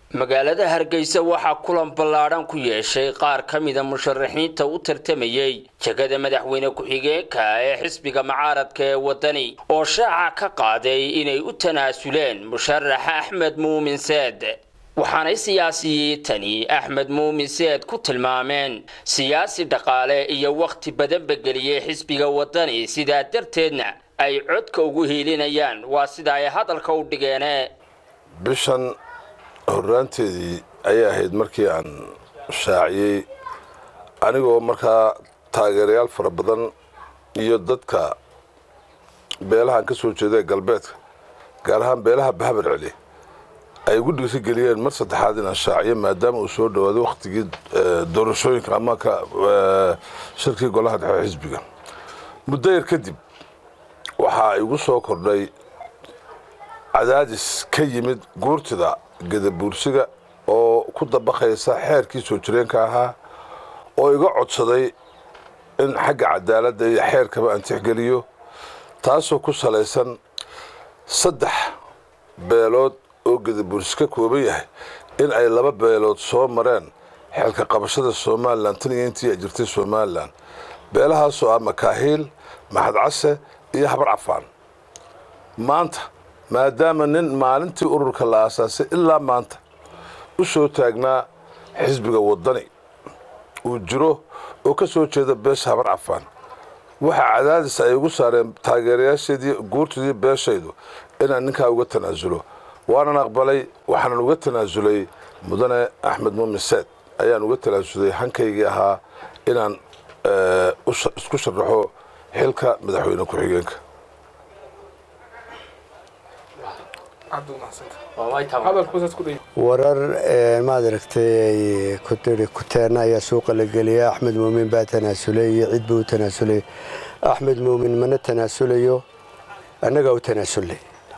magaalada hargeysa waxaa kulan ballaadhan ku yeeshay qaar ka mida musharaxiinta u tartamayey jegada madaxweyne ku-xigeenka ee xisbiga mucaaradka ee waddani oo shaaca ka qaaday inay u tanaasuleen musharaxa axmed muumin seed waxaanay siyaasiyiintani axmed muumin seed ku tilmaameen siyaasi dhaqaale iyo wakhti badanba geliyey xisbiga waddani sidaa darteedna ay codka ugu hiilinayaan waa sida ay hadalka u dhigeene bishan horraanteedii ayay ahayd markii aan shaaciyey anigoo markaa taageerayaal fara badan iyo dadka beelahaan ka soo jeeda ee galbeedka gaar ahaan beelaha bahabar celi ay igu dhiiri geliyeen mar saddexaad inaan shaaciyo maadaama uu soo dhawaaday wakhtigii doorashooyinka ama ka shirkii golaha dhexe xisbiga muddo yar kadib waxaa igu soo kordhay cadaadis ka yimid guurtida gadabuursiga oo ku dabaqaysa xeerkii soo jireenka ahaa oo iga codsaday in xagga cadaaladda iyo xeerkaba aan tixgeliyo taasoo ku salaysan saddex beelood oo gadabuursi ka kooban yahay in ay laba beelood soo mareen xeelka qabashada somalilan tan iyo intii ay jirtay somalilan beelahaasoo ah makaahiil maxadcase iyo habar cafaan maanta maadaama nin maalintii ururka la aasaasay ilaa maanta u soo taagnaa xisbiga waddani uu jiro oo ka soo jeeda beesha habar cafaan waxaa cadaadis ay ugu saareen taageerayaasheedii guurtidii beeshaydu inaan ninkaa uga tanaasulo waanan aqbalay waxaanan uga tanaasulay mudane axmed muumin seed ayaan uga tanaasulay hankaygii ahaa inaan isku sharaxo xilka madaxweyne ku-xigeenka warar maad aragtay kuteena ayaa suuqa la geliyay axmed muumin baa tanaasulay iyo cid buu u tanaasulay axmed muumin mana tanaasulayo annagaa u tanaasulay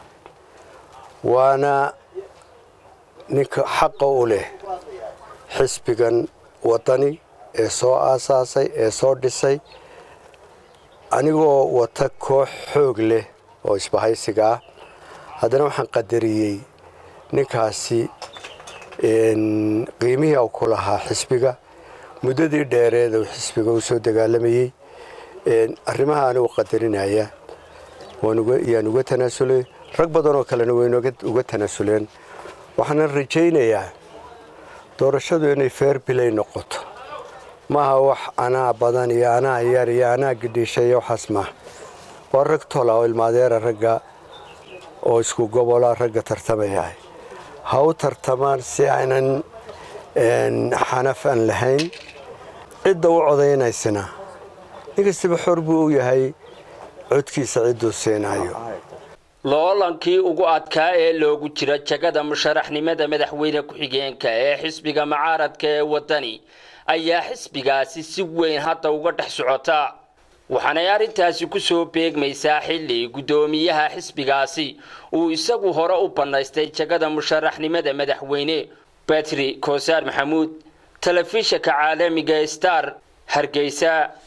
waana ninka xaqa u leh xisbigan waddani ee soo aasaasay ee soo dhisay anigoo wata koox xoog leh oo isbahaysiga ah haddana waxaan qadariyey ninkaasi qiimihii u ku lahaa xisbiga muddadii dheereed uu xisbiga u soo dagaalamayey arrimaha anigu qadarinaya yaan uga tanaasulay rag badan oo kalena way uga tanaasuleen waxaana rajaynayaa doorashadu inay feer bilay noqoto maaha wax anaa badan iyo anaa yar iyo anaa gidhiisha iyo waxaas maaha waa rag tola oo ilmaadeera ragga oo isku gobola ragga tartamayahay ha u tartamaan si aynan xanaf aan lahayn cidda u codaynaysana nin kastaba xor buu u yahay codkiisa cidduu siinayo loolankii ugu adkaa ee loogu jira jagada musharaxnimada madaxweyne ku-xigeenka ee xisbiga mucaaradka ee waddani ayaa xisbigaasi si weyn hadda uga dhex socota waxaanay arrintaasi ku soo beegmaysaa xilli guddoomiyaha xisbigaasi uu isagu hore u bannaystay jagada musharaxnimada madaxweyne batri koosaar maxamuud telefishinka caalamiga star hargeysa